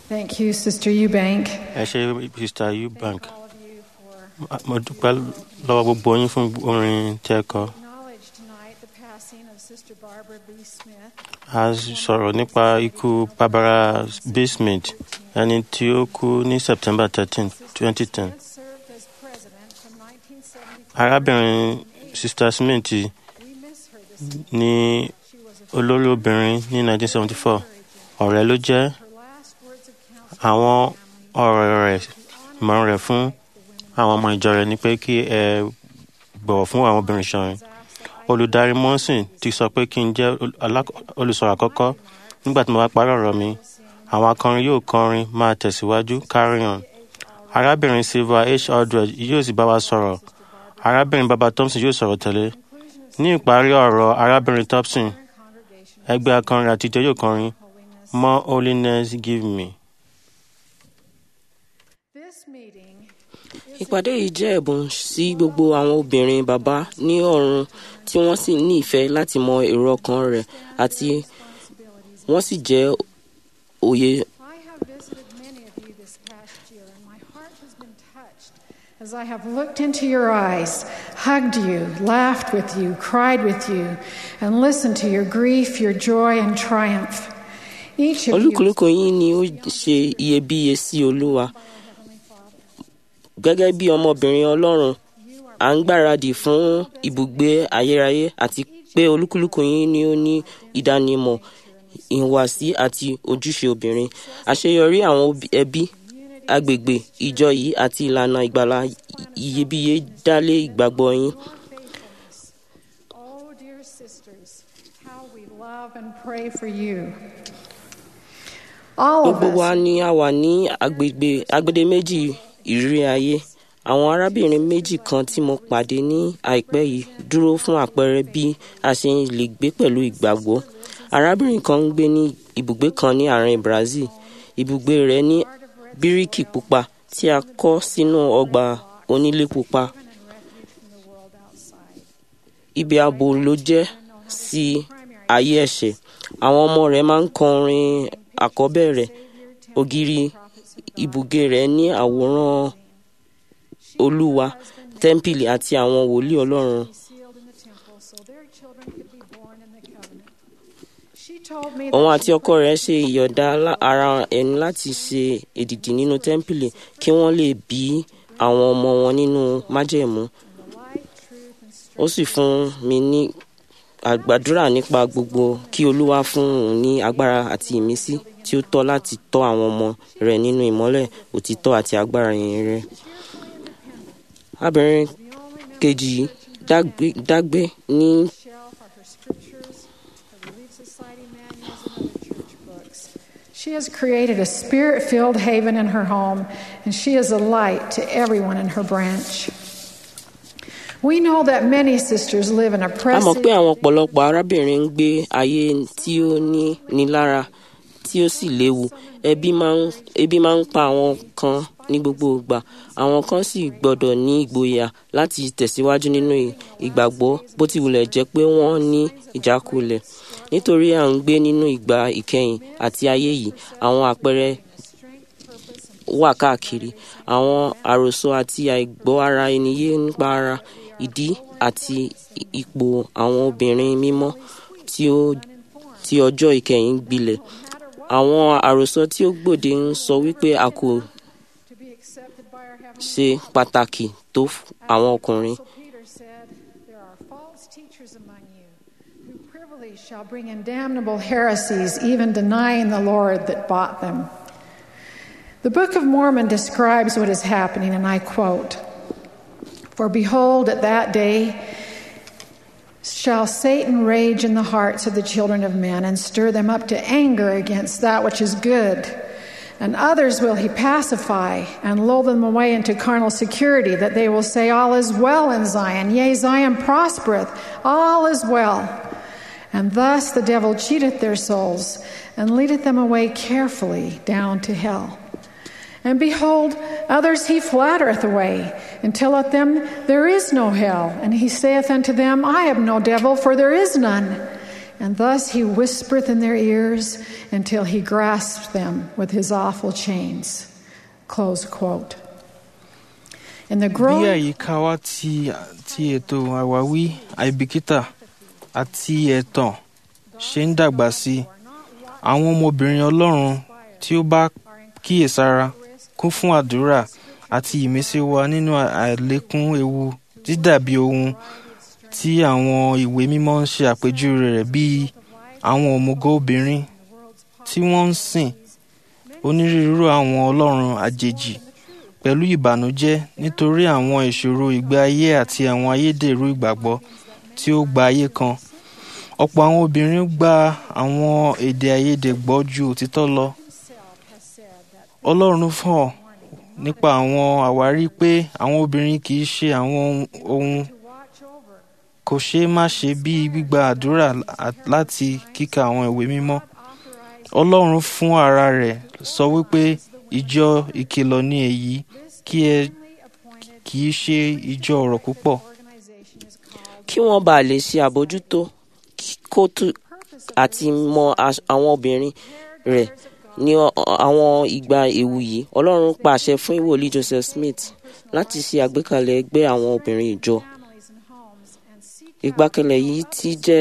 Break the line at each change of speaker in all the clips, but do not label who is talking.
Thank you, Sister Eubank.
ẹ ṣe Sister Eubank
Thank all of you for
mo dúpẹ́ lọ́wọ́ gbogbo yín fún orin tí ẹ kọ
acknowledge tonight the passing of Sister Barbara B. Smith.
a sọ̀rọ̀ nípa ikú Barbara B. Smith ẹni tí ó kú ní September thirteen twenty ten
Smith served as president from 1975.
arábìnrin Sister Smith
We miss her this
ní
She was a
olórí obìnrin ní nineteen seventy four ọ̀rẹ́ ló jẹ́
her last words of counsel
àwọn ọ̀rọ̀ rẹ̀ ìmọ̀ràn rẹ̀ fún àwọn ọmọ ìjọ rẹ̀ ni pé kí ẹ bọ̀wọ̀ fún àwọn obìnrin ṣọ̀rin olùdarí mọ́sìn ti sọ pé kí n jẹ́ ol- alák- olùsọ̀rọ̀ àkọ́kọ́ nígbà tí mo bá parí ọ̀rọ̀ mi àwọn akọrin yóò kọrin máa tẹ̀síwájú carry on arábìnrin silva h aldred yóò sì bá wa sọ̀rọ̀ arábìnrin baba thompson yóò sọ̀rọ̀ tẹ̀lé ní ìparí ọ̀rọ̀ arábìnrin thompson ẹgbẹ́ akọrin àtijọ́ yóò kọrin more holiness give me.
This meeting
ìpàdé yìí jẹ́ ẹ̀bùn sí gbogbo àwọn obìnrin bàbá ní ọ̀run tí wọ́n sì ní ìfẹ́ láti mọ èrò ọkàn rẹ̀ àti wọ́n sì jẹ́ òye
I have visited many of you this past year, and my heart has been touched as I have looked into your eyes, hugged you, laughed with you, cried with you, and listened to your grief, your joy, and triumph. Each of you
olúkúlùkù yín ni ó ṣe iyebíye sí olúwa gẹ́gẹ́ bí ọmọbìnrin ọlọ́run à ń gbáradì fún ibùgbé ayérayé àti pé olúkúlùkù yín ni ó ní ìdánimọ̀ ìhùwàsí àti ojúṣe obìnrin àṣeyọrí àwọn obi- ẹbí agbègbè ìjọ yìí àti ìlànà ìgbàlà iyebíye dálé ìgbàgbọ́ yín
Oh, dear sisters, how we love and pray for you. All of
gbogbo wa
us
ni a wà ní agbègbè agbede méjì ìrírí ayé àwọn arábìnrin méjì kan tí mo pàdé ní àìpẹ́ yìí dúró fún àpẹẹrẹ bí a ṣe lè gbé pẹ̀lú ìgbàgbọ́ arábìnrin kan ń gbé ní ibùgbé kan ní àárín Brazil ibùgbé rẹ̀ ní bíríkì pupa tí a kọ́ sínú ọgbà onílé pupa ibi ààbò ló jẹ́ sí ayé ẹ̀ṣẹ̀ àwọn ọmọ rẹ̀ máa ń kọrin àkọ́bẹ̀rẹ̀ ògiri ibùgbé rẹ̀ ní àwòrán olúwa tẹ́ḿpìlì àti àwọn wòlíì ọlọ́run
sealed in the temple so their children could be born in the covenant. She told me
òun
that
àti ọkọ rẹ̀ ṣe ìyọ̀dá lá- ara ẹni láti ṣe èdìdì nínú tẹ́ḿpìlì kí wọ́n lè bí àwọn ọmọ wọn nínú májẹ̀mú
the light, truth, and strength
ó sì fún mi ní àgbàdúrà nípa gbogbo kí olúwa fún òun ní agbára àti ìmísí tí ó tọ́ láti tọ́ àwọn ọmọ rẹ̀ nínú ìmọ́lẹ̀ òtítọ́ àti agbára ìyìn rẹ̀. arábìnrin kejì yìí dágbé dágbé ní
shelf are her scriptures, her Relief Society manuals, and other church books. She has created a spirit filled haven in her home, and she is a light to everyone in her branch. We know that many sisters live in
a mọ̀
oppressive
pé àwọn ọ̀pọ̀lọpọ̀ arábìnrin ń gbé ayé tí ó ní nílára tí ó sì léwu ebi máa ń ebi máa ń pa àwọn kan ní gbogbo ìgbà àwọn kan sì gbọ́dọ̀ ní ìgboyà láti tẹ̀síwájú nínú ì- ìgbàgbọ́ bó ti wulẹ̀ jẹ́ pé wọ́n ní ìjákulẹ̀ nítorí à ń gbé nínú ìgbà ìkẹyìn àti ayé yìí àwọn àpẹẹrẹ wà káàkiri àwọn àròsọ àti àìgbọ́ ara ẹni yé nípa ara ìdí àti i- ipò àwọn obìnrin mímọ́ tí ó tí ọjọ́ ìkẹyìn gbilẹ̀ àwọn àròsọ tí ó gbòde ń sọ wípé a kò
to be accepted by our heavenly
ṣe pàtàkì tó f- àwọn ọkùnrin
So Peter said, There are false teachers among you who privily shall bring in damnable heresies, even denying the Lord that bought them. The Book of Mormon describes what is happening, and I quote For behold, at that day shall Satan rage in the hearts of the children of men and stir them up to anger against that which is good. And others will he pacify and lull them away into carnal security, that they will say, All is well in Zion. Yea, Zion prospereth. All is well. And thus the devil cheateth their souls and leadeth them away carefully down to hell. And behold, others he flattereth away, and telleth them, There is no hell. And he saith unto them, I have no devil, for there is none. and thus he whispereth in their ears until he grasped them with his awful chains. Close quote. In the
bí
growing
àyíká wa ti ti ètò àwáwí àìbìkítà àti ẹ̀tàn ṣe ń dàgbà sí i àwọn ọmọbìnrin ọlọ́run tí ó bá kíyèsára kún fún àdúrà àti ìmísí wa nínú àlékún ewu dídàbí ohun tí àwọn ìwé mímọ́ ń ṣe àpèjúwe rẹ̀ bíi àwọn òmùgọ̀ obìnrin tí wọ́n ń sìn onírúurú àwọn ọlọ́run àjèjì pẹ̀lú ìbànújẹ́ nítorí àwọn ìṣòro ìgbé ayé àti àwọn ayédèrú ìgbàgbọ́ tí ó gba ayé kan. ọ̀pọ̀ àwọn obìnrin gba àwọn èdè àìyedè gbọ́ ju òtítọ́ lọ. ọlọ́run fọ̀ nípa àwọn àwárí pé àwọn obìnrin kì í ṣe àwọn ohun kò ṣeé má ṣe bíi gbígba àdúrà láti kíka àwọn ìwé mímọ́. ọlọ́run fún ara rẹ̀ sọ wípé ìjọ ìkìlọ̀ ni èyí kí ẹ kì í ṣe ìjọ ọ̀rọ̀ púpọ̀.
kí wọ́n bàa lè ṣe àbójútó kó tó àti mọ as- àwọn obìnrin rẹ̀ ní ọ- àwọn ìgbà ewu yìí ọlọ́run pàṣẹ fún ìwòlí joseph smith láti ṣe àgbékalẹ̀ ẹgbẹ́ àwọn obìnrin ìjọ ìgbàkalẹ̀ yìí ti jẹ́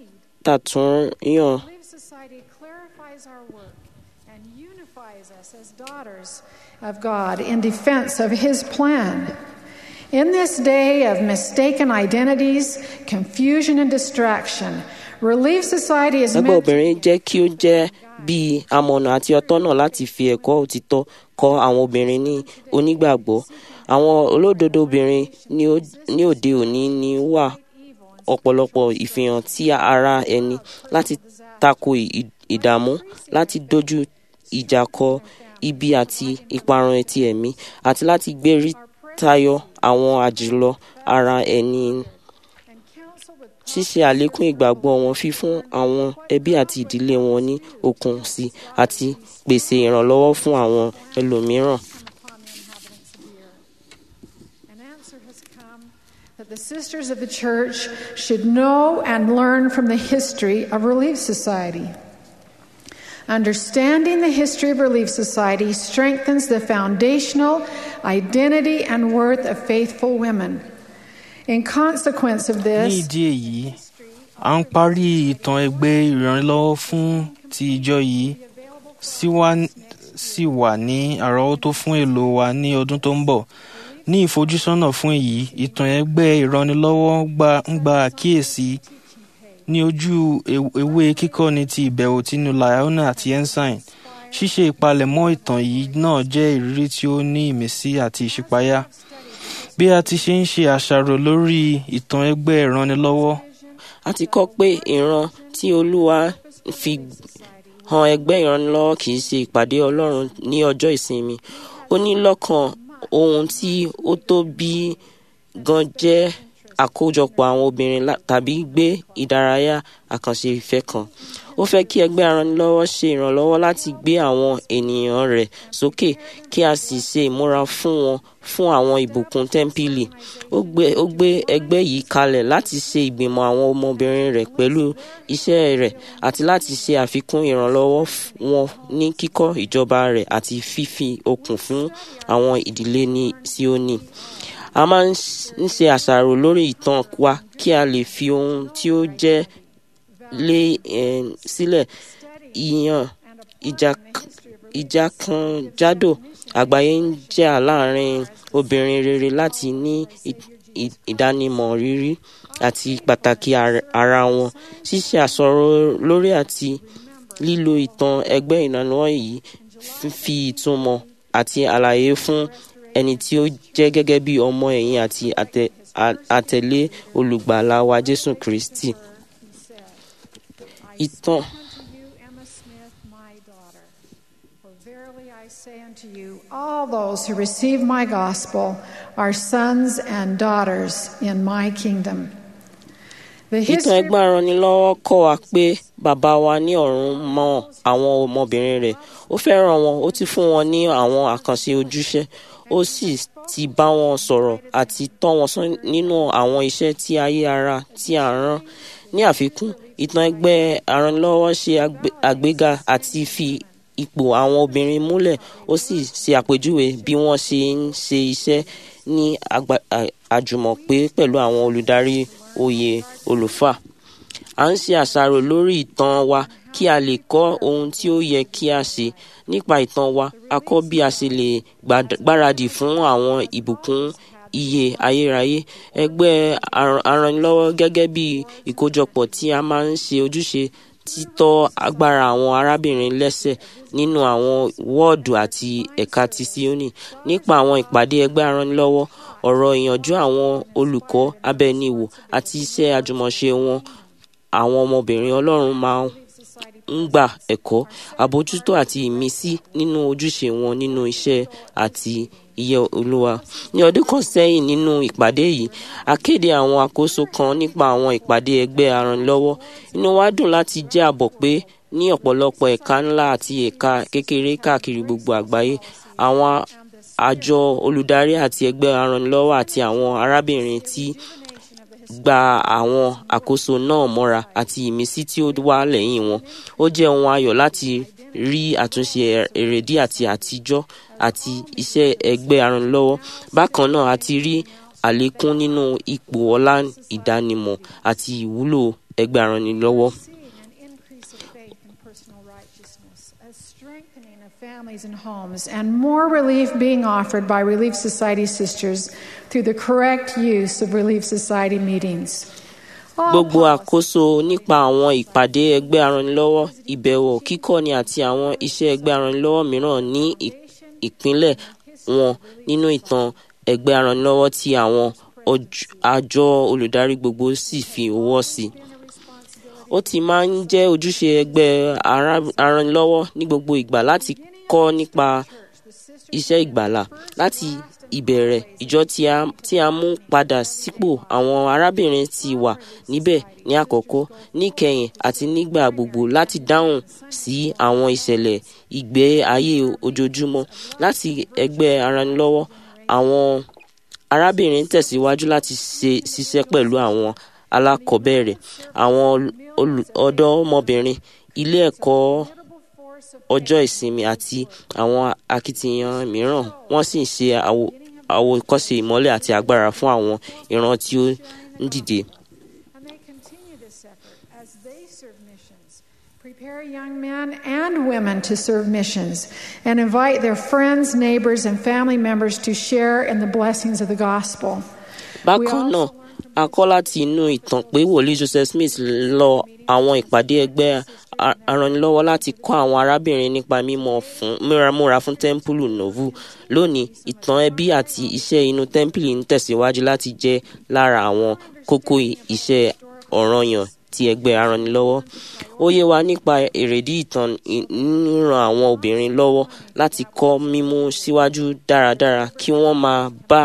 tàtúnyàn
Belief Society clarifies our work and unifies us as daughters of God in defense of His plan. In this day of mistaken identities, confusion, and distraction, Relief Society is
ẹgbẹ́
meant to
obìnrin jẹ́ kí ó jẹ́ bíi amọ̀nà àti ọ̀tọ́nà láti fi ẹ̀kọ́ òtítọ́ kọ́ àwọn obìnrin ní onígbàgbọ́ àwọn olódodo obìnrin ní ó- ní òde òní ní wà ọ̀pọ̀lọpọ̀ ìfihàn tí ara ẹni láti tako ì- ìdààmú láti dojú ìjà kọ ibi àti ìparun ti ẹ̀mí àti láti gbérí tayọ àwọn àjùlọ ara ẹni
and counsel with
ṣíṣe àlékún ìgbàgbọ́ wọn fífún àwọn ẹbí àti ìdílé wọn ní okun sí i àti pèsè ìrànlọ́wọ́ fún àwọn ẹlòmíràn.
upon the inhabitants of the earth. An answer has come that the sisters of the church should know and learn from the history of Relief Society. Understanding the history of Relief Society strengthens the foundational identity and worth of faithful women. In consequence of
ní
this,
ìdí èyí à ń parí ìtàn ẹgbẹ́ ìrànlọ́wọ́ fún ti ìjọ yìí sì wà- sì wà ní àrọ́wọ́tó fún èlò wa ní ọdún tó ń bọ̀ ní ìfojúsọ́nà fún èyí ìtàn ẹgbẹ́ ìrànlọ́wọ́ gba- ń gba àkíyèsí ní ojú ew- ewé kíkọ́ni ti ìbẹ̀wò tínú Liona àti Ensign ṣíṣe ìpalẹ̀mọ́ ìtàn yìí náà jẹ́ ìrírí tí ó ní ìmísí àti ìṣípayá bí a ti ṣe ń ṣe àṣàrò lórí ìtàn ẹgbẹ́ ìrànlọ́wọ́
a ti kọ́ pé ìran tí olúwa fi han ẹgbẹ́ ìrànlọ́wọ́ kì í ṣe ìpàdé ọlọ́run ní ọjọ́ ìsinmi ó ní lọ́kàn ohun tí ó tóbi gan jẹ́ àkójọpọ̀ àwọn obìnrin lá- tàbí gbé ìdárayá àkànṣe ìfẹ́ kan ó fẹ́ kí ẹgbẹ́ ìrànlọ́wọ́ ṣe ìrànlọ́wọ́ láti gbé àwọn ènìyàn rẹ̀ sókè kí a sì ṣe ìmúra fún wọn fún àwọn ìbùkún tẹ́ḿpìlì ó gbé ó gbé ẹgbẹ́ yìí kalẹ̀ láti ṣe ìgbìmọ̀ àwọn ọmọbìnrin rẹ̀ pẹ̀lú iṣẹ́ rẹ̀ àti láti ṣe àfikún ìrànlọ́wọ́ f- wọn ní kíkọ́ ìjọba rẹ̀ àti fífi okun fún àwọn ìdílé ní Síónì a máa ń ṣ- ń ṣe àṣàrò lórí ìtàn wa kí a lè fi ohun tí ó jẹ́ lé eh, sílẹ̀ ìyàn ìjà- ìjàkànjádò àgbáyé ń jà láàrin obìnrin rere láti ní ì- ì- ìdánimọ̀ rírí àti pàtàkì ar- ara wọn ṣíṣe àsọ̀rọ̀ lórí àti lílo ìtàn ẹgbẹ́ ìrànlọ́wọ́ yìí f- fi ìtumọ̀ àti àlàyé fún ẹni tí ó jẹ́ gẹ́gẹ́ bí ọmọ ẹ̀yìn àti àtẹ- a- àtẹ̀lé olùgbàlà wa Jésù Kristi. Ìtàn
unto you, Emma Smith, my daughter. For verily I say unto you, all those who receive my gospel are sons and daughters in my kingdom. The
ìtàn
history
ẹgbẹ́ aranilọ́wọ́ kọ́ wa pé bàbá wa ní ọ̀run mọ àwọn ọmọbìnrin rẹ̀ ó fẹ́ràn wọn ó ti fún wọn ní àwọn àkànṣe ojúṣe ó sì ti bá wọn sọ̀rọ̀ àti tọ́ wọn sọ́n nínú àwọn iṣẹ́ tí ayé ara tí a rán ní àfikún ìtàn ẹgbẹ́ aranlọ́wọ́ ṣe àgbé- àgbéga àti fi ipò àwọn obìnrin múlẹ̀ ó sì ṣe àpèjúwe bí wọ́n ṣe ń ṣe iṣẹ́ ní àgbà- à- àjùmọ̀pé pẹ̀lú àwọn olùdarí oyè olùfà à ń ṣe àṣàrò lórí ìtàn wa kí a lè kọ́ ohun tí ó yẹ kí a ṣe nípa ìtàn wa a kọ́ bí a ṣe lè gbàd- gbáradì fún àwọn ìbùkún iye ayérayé ẹgbẹ́ aran- aranilọ́wọ́ gẹ́gẹ́ bí ìkójọpọ̀ tí a máa ń ṣe ojúṣe títọ́ agbára àwọn arábìnrin lẹ́sẹ̀ nínú àwọn wọ́ọ̀dù àti ẹ̀ka ti Síónì nípa àwọn ìpàdé ẹgbẹ́ aranilọ́wọ́ ọ̀rọ̀ ìyànjú àwọn olùkọ́ abẹniwò àti iṣẹ́ àjùmọ̀ṣe wọn àwọn ọmọbìnrin ọlọ́run máa ń gba ẹ̀kọ́ àbójútó àti ìmísí nínú ojúṣe wọn nínú iṣẹ́ àti iye olúwa ní ọdún kan sẹ́yìn nínú ìpàdé yìí a kéde àwọn àkóso kan nípa àwọn ìpàdé ẹgbẹ́ aranlọ́wọ́ inú wa dùn láti jẹ́ àbọ̀ pé ní ọ̀pọ̀lọpọ̀ ẹ̀ka ńlá àti ẹ̀ka kékeré káàkiri gbogbo àgbáyé àwọn àjọ olùdarí àti ẹgbẹ́ aranlọ́wọ́ àti àwọn arábìnrin tí gba àwọn àkóso náà mọ́ra àti ìmísí tí ó wà lẹ́yìn wọn. Ó jẹ́ ohun ayọ̀ láti rí àtúnṣe èrèdí àti àtijọ́ àti iṣẹ́ ẹgbẹ́ aranlọ́wọ́. Bákan náà a ti rí àlékún nínú ipò ọlá ìdánimọ̀ àti ìwúlò ẹgbẹ́ aranilọ́wọ́.
Seeing an increase of faith and personal righteousness, a strengthening of families and homes, and more relief being offered by Relief Society sisters through the correct use of Relief Society meetings. All
Gbogbo
policies
àkóso nípa àwọn ìpàdé ẹgbẹ́ aranilọ́wọ́, ìbẹ̀wò, kíkọ́ni àti àwọn iṣẹ́ ẹgbẹ́ aranilọ́wọ́ mìíràn ní ì- ìpínlẹ̀ wọn nínú ìtàn ẹgbẹ́ aranilọ́wọ́ tí àwọn ọj- àjọ olùdarí gbogbo sì fi ọwọ́ sí. Ó ti máa ń jẹ́ ojúṣe ẹgbẹ́ ara- aranilọ́wọ́ ní gbogbo ìgbà láti kọ́ nípa iṣẹ́ ìgbàlà láti ìbẹ̀rẹ̀ ìjọ tí a tí a mú padà sípò àwọn arábìnrin ti wà níbẹ̀ ní àkọ́kọ́ níkẹyìn àti nígbà gbogbo láti dáhùn sí àwọn ìṣẹ̀lẹ̀ ìgbé ayé ojoojúmọ́ láti ẹgbẹ́ aranilọ́wọ́ àwọn arábìnrin tẹ̀síwájú láti ṣe ṣiṣẹ́ pẹ̀lú àwọn alákọ̀ọ́bẹ̀rẹ̀ àwọn olù- ọ̀dọ́mọbìnrin ilé ẹ̀kọ́ ọjọ́ ìsinmi àti àwọn akitiyan mìíràn wọ́n sì ń ṣe àwo- àwòkọ́ṣe ìmọ́lẹ̀ àti agbára fún àwọn ìran tí ó ń dìde.
And they continue this effort as they serve missions, prepare young men and women to serve missions, and invite their friends, neighbors, and family members to share in the blessings of the gospel.
bákan náà a kọ́ láti inú ìtàn pé wòlíì joseph smith lọ àwọn ìpàdé ẹgbẹ́ a- aranilọ́wọ́ láti kọ́ àwọn arábìnrin nípa mímọ́ fún múramúra fún tẹ́ḿpìlì novu lónìí ìtàn ẹbí àti iṣẹ́ inú tẹ́ḿpìlì ń tẹ̀síwájú láti jẹ́ lára àwọn kókó i- iṣẹ́ ọ̀ranyàn ti ẹgbẹ́ aranilọ́wọ́ ó yé wa nípa èrèdí ìtàn ì- ń ran àwọn obìnrin lọ́wọ́ láti kọ́ mímú síwájú dáradára kí wọ́n máa bá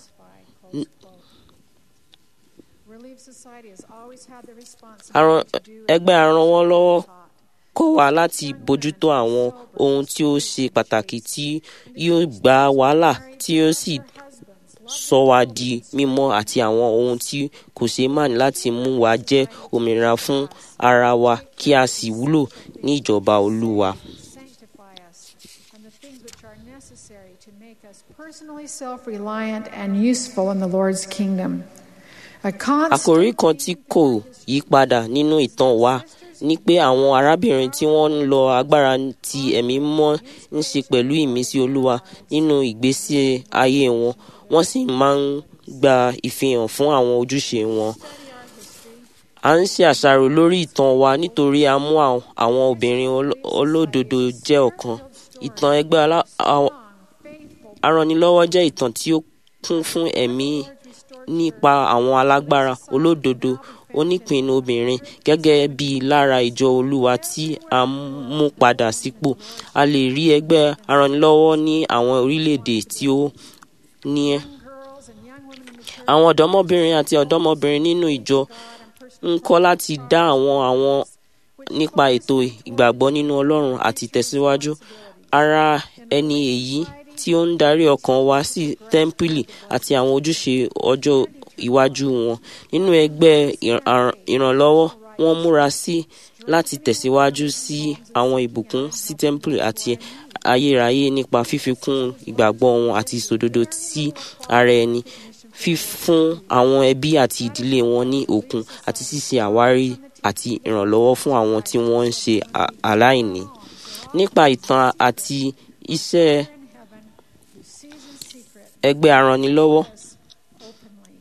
Relief Society has always had the
Aran-
responsibility to do
ẹgbẹ́ aranwọ́ lọ́wọ́
taught.
kọ́ wa láti bójútó àwọn ohun tí ó ṣe pàtàkì tí yóò gba wàhálà tí yóò sì sọ wa di mímọ́ àti àwọn ohun tí kò ṣeé mánì láti mú wa jẹ́ òmìnira fún ara wa kí a sì wúlò ní ìjọba olúwa.
sanctify us, and the things which are necessary to make us personally self reliant and useful in the Lord's kingdom. A constant
àkòrí kan tí kò yí padà nínú ìtàn wa ni pé àwọn arábìnrin tí wọ́n ń lo agbára ti ẹ̀mí mọ́ ń ṣe pẹ̀lú ìmísí olúwa nínú ìgbésí ayé wọn wọ́n sì máa ń gba ìfihàn fún àwọn ojúṣe wọn. a ń ṣe àṣàrò lórí ìtàn wa nítorí a mú àwọn àwọn obìnrin olo- olódodo jẹ́ ọ̀kan. ìtàn ẹgbẹ́ alá- àwọn- aranilọ́wọ́ jẹ́ ìtàn tí ó kún fún ẹ̀mí nípa àwọn alágbára olódodo onípinnu obìnrin gẹ́gẹ́ bí lára ìjọ olúwa tí a mú padà sípò a lè rí ẹgbẹ́ aranilọ́wọ́ ní àwọn orílẹ̀-èdè tí ó ní ẹ́.
girls and young women in the church
àwọn ọ̀dọ́mọbìnrin àti ọ̀dọ́mọbìnrin nínú ìjọ ń kọ́ láti dá àwọn àwọn nípa ètò ìgbàgbọ́ nínú ọlọ́run àti ìtẹ̀síwájú ara ẹni èyí tí ó ń darí ọkàn wa sí tẹ́ḿpìlì àti àwọn ojúṣe ọjọ́ iwájú wọn nínú ẹgbẹ́ ìr- àr- ìrànlọ́wọ́ wọ́n múra sí láti tẹ̀síwájú sí àwọn ìbùkún sí temple àti ayérayé nípa fífikún ìgbàgbọ́ wọn àti ìṣòdodo sí ara ẹni fífún àwọn ẹbí àti ìdílé wọn ní òkun àti ṣíṣe àwárí àti ìrànlọ́wọ́ fún àwọn tí wọ́n ń ṣe à- aláìní nípa ìtàn àti iṣẹ́
in heaven who sees in secret
ẹgbẹ́ aranilọ́wọ́
us openly.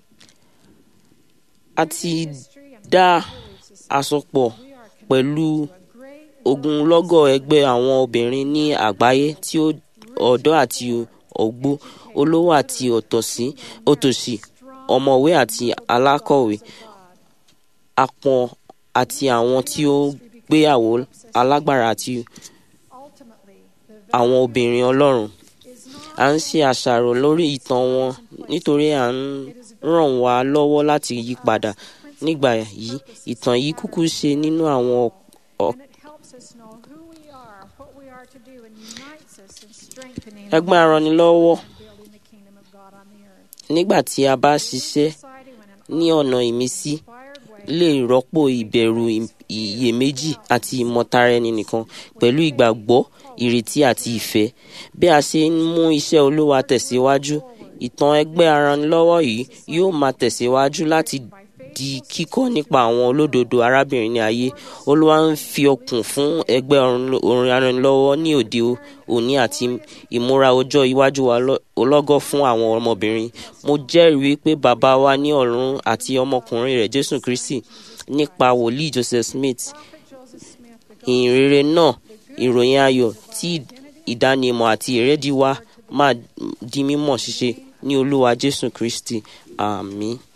a ti
History and
dá
beliefs is
àsopọ̀
we are
pẹ̀lú
connected to a great
ogunlọ́gọ̀ ẹgbẹ́ àwọn obìnrin ní àgbáyé tí ó ọ̀dọ́ àti ògbó olówó àti òtòṣì òtòṣì ọ̀mọ̀wé àti alákọ̀wé apọ̀n àti àwọn tí ó gbéyàwó alágbára àti
ultimately the
àwọn obìnrin ọlọ́run
is not
à ń ṣe àṣàrò lórí ìtàn wọn nítorí à ń ràn wá lọ́wọ́ láti yí padà nígbà yìí ìtàn yìí kúkú ṣe nínú àwọn ọ̀-
and it helps us know who we are, what we are to do, and unites us in strengthening
ẹgbẹ́ aranilọ́wọ́
and building the kingdom of God on the earth.
nígbà tí a bá ṣiṣẹ́
Society when an
ní ọ̀nà ìmísí
inspired way
lè rọ́pò ìbẹ̀rù ì- iyèméjì àti ìmọ̀tara ẹni nìkan pẹ̀lú ìgbàgbọ́ ìrètí àti ìfẹ́ bí a ṣe ń mú iṣẹ́ olúwa tẹ̀síwájú ìtàn ẹgbẹ́ aranilọ́wọ́ yìí yóò máa tẹ̀síwájú láti di kíkọ́ nípa àwọn olódodo arábìnrin ní ayé olúwa ń fi ọkùn fún ẹgbẹ́ orin aranilọ́wọ́ ní òde òní àti ìmúra ọjọ́ iwájú wa lọ- ọlọ́gọ́ fún àwọn ọmọbìnrin mo jẹ́rìí pé bàbá wa ní ọ̀run àti ọmọkùnrin rẹ̀ jésù kristi nípa wòlíì joseph smith
prophet Joseph Smith, the
ìhìn rere náà ìròyìn ayọ̀ tí ìdánimọ̀ àti ìrédìí wa máa di mímọ̀ ṣíṣe ní olúwa jésù kristi àmín.